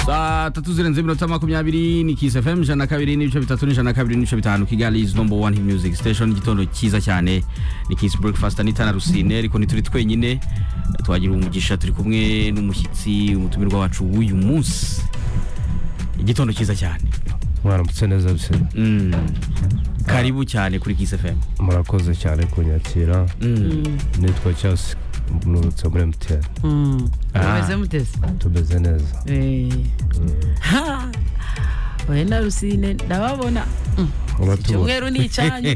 saa tatu zirenze iminota makumyabiri ni kisi fm ijana na kabiri n'ibice bitatu n'ijana na kabiri n'ibice bitanu kigali is number one hit music station igitondo cyiza cyane ni kisi breakfast n'itana rusine ariko ntituri twenyine twagira umugisha turi kumwe n'umushyitsi umutumirwa wacu w'uyu munsi igitondo cyiza cyane mwaramutse neza bisina Mm. karibu cyane kuri kisi fm murakoze cyane kunyakira nitwa cyasi nurutse muri mtn Ah. umeze muteze tumeze neza Eh. Ha! oya na rusine ndababona Mm. uratubona icyumweru ni icyanyu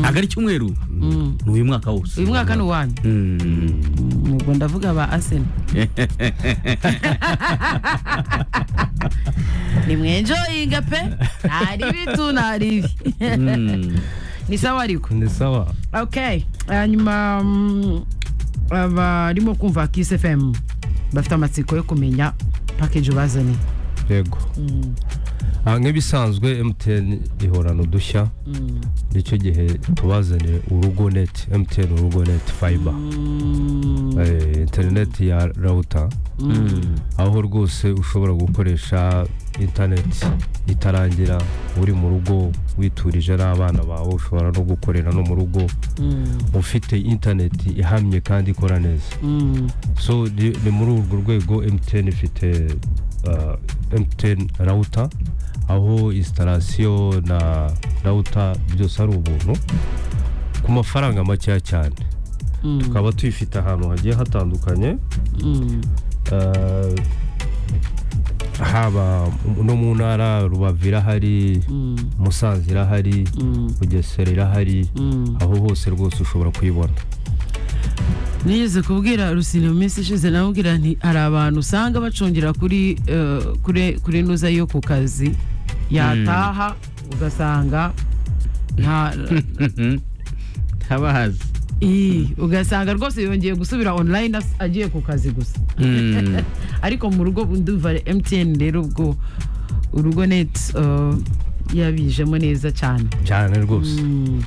ntabwo ari cyumweru Mm. ni uyu mwaka wose uyu mwaka ni uwanyu Mm. Mm, ubwo ndavuga ba asena nimwenjoyinga pe ntari bitu ntari ibi Mm. ni sawa ariko ni sawa okay hanyuma mm, abarimo kumva kiss fm bafite amatsiko yo kumenya package bazanye yego Ah, nk'ibisanzwe mtn ihorana udushya nicyo gihe tubazaniye urugo neti mtn urugo neti fayiba interineti ya rawuta Mm. aho rwose ushobora gukoresha interineti itarangira uri mu rugo witurije n'abana bawe ushobora no gukorera no mu rugo ufite interineti ihamye kandi ikora neza so ni ni muri urwo rwego mtn ifite ah, mtn rawuta aho instalasiyo na rawuta byose ari ubuntu ku mafaranga makeya cyane tukaba tuyifite ahantu hagiye hatandukanye Eh, haba no mu ntara rubavu irahari musanze irahari bugesera irahari aho hose rwose ushobora kuyibona nigeze kubwira rusine mu minsi ishize namubwira nti hari abantu usanga bacungira kuri eh, kuri kuri nuza yo ku kazi yataha ugasanga nta ntabazi Ii, ugasanga rwose yongeye gusubira online as- agiye ku kazi gusa Mm. ariko mu rugo ndumva mtn rero ubwo urugo net eh, yabijemo neza cyane cyane rwose Mm,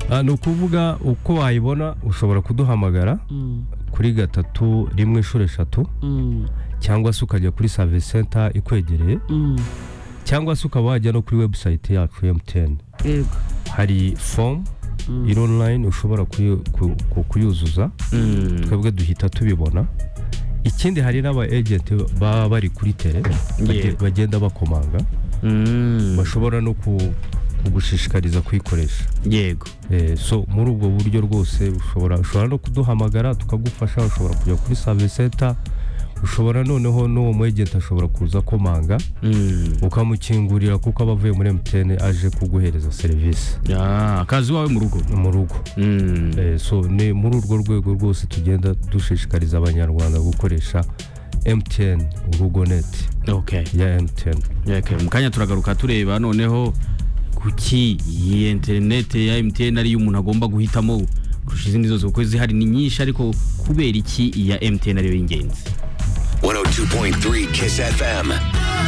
Ah, ni ukuvuga uko wayibona ushobora kuduhamagara mm, kuri gatatu rimwe inshuro eshatu mm, cyangwa se ukajya kuri savisi senta ikwegereye mm. cyangwa se ukaba wajya no kuri webusayiti yacu emutiyeni yego hari fomu iri online ushobora kuyu- ku- ku- kuyuzuza Mm. twebwe duhita tubibona ikindi hari n'aba ejenti baba bari kuri tere bage- Yeah. bagenda bakomanga Mm. bashobora no ku- kugushishikariza kuyikoresha yego Eh, so muri ubwo buryo rwose ushobora ushobora no kuduhamagara tukagufasha ushobora kujya kuri service center ushobora noneho n'uwo mu ejenti ashobora kuza akomanga Mm. ukamukingurira kuko aba avuye muri emutiyene aje kuguhereza serivisi Ah, akazi wawe mu rugo mu rugo Mm. Eh, so ni muri urwo rwego rwose tugenda dushishikariza abanyarwanda gukoresha mtn urugo neti okay ya mtn Okay, mu kanya turagaruka tureba noneho kuki iyi interineti ya MTN ariyo umuntu agomba guhitamo kurusha izindi zose kuko zihari ni nyinshi ariko kubera iki iya MTN ariyo y'ingenzi 102.3 Kiss FM.